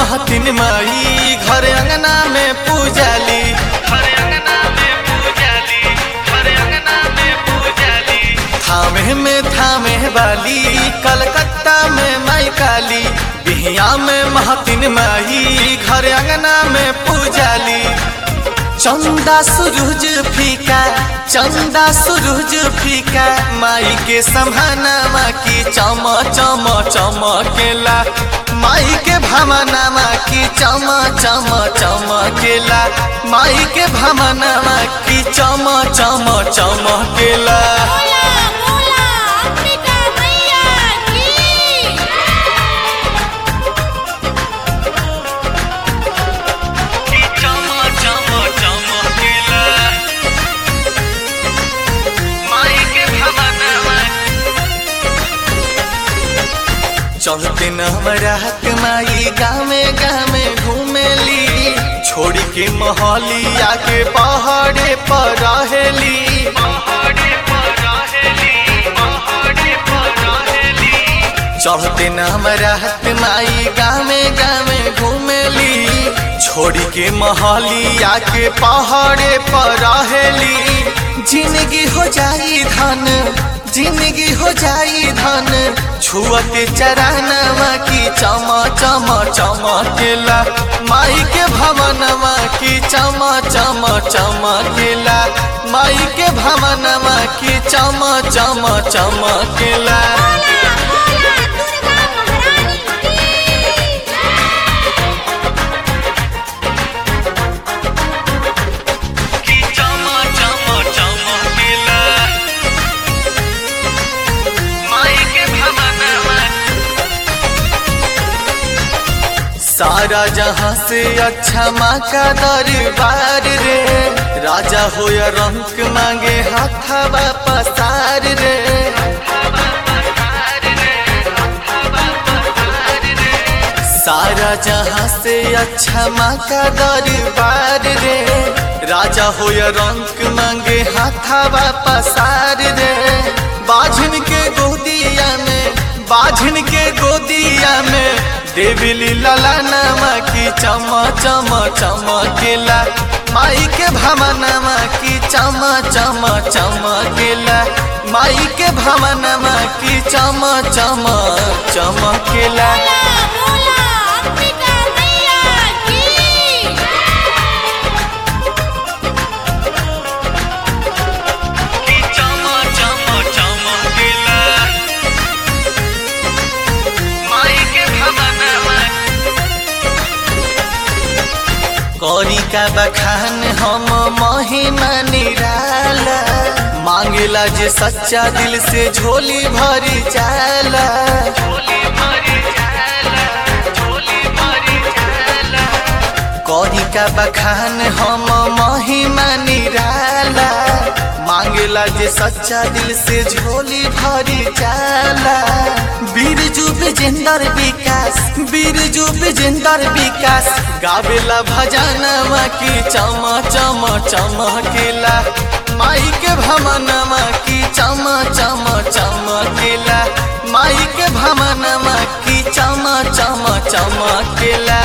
महतिन माई घर अंगना में पूजाली घर अंगना में पूजाली घर अंगना में पूजाली थामे में थामे वाली कलकत्ता में माई काली बिहिया में महतिन माई घर अंगना में पूजाली चंदा सूरज फीका चंदा सूरज फीका माई के समानामा की चम चम चमकेला माई के भमनामा की चम चम चमकेला माई के भमनामा की चम चम चमकेला बोला बोला अंबिका मैया की की चम चम चमकेला माई के भमनामा चलते नवरात माई गामे गामे घूमेली छोड़ के महलिया के पहाड़े पर रहेली चढ़ते नवरात माई गामे गामे घूमेली छोड़ के महलिया के पहाड़े पर रहेली जिंदगी हो जाई धन जिंदगी हो जाई धन छुअते चरानवा की चम चम चमकेला माई के भवनवा की चम चम चमकेला माई के भवनवा की चम चम चमकेला बोला बोला दुर्गा महारानी की की चम चम चमकेला माई के भवनवा सारा जहां से अच्छा माँ का दरबार रे राजा हो या रंक मांगे हाथावा पसार रे सारा जहां से अच्छा माँ का दरबार रे राजा हो या रंक मांगे हाथावा पसार रे बाझन के गोदिया में बाझन के गोदिया में देवी लाला नामा की चम चम चमकेला माई के भमनमा की चम चम चमकेला माई के भमनमा की चम चम चमकेला बोला बोला अंबिका मैया की की चम चम चमकेला माई के भवनवा कौरी का बखान हम महिमा निराला मांगेला जे सच्चा दिल से झोली भरी जाला कौरी का बखान हम महिमा निराला मांगेला जे सच्चा दिल से झोली भरी जाला बीरजू विजेंदर विकास बीरजू विजेंदर विकास गावेला भजनवा की चम चम चमकेला माई के भमनवा की चम चम चमकेला माई के भमनवा की चम चम चमकेला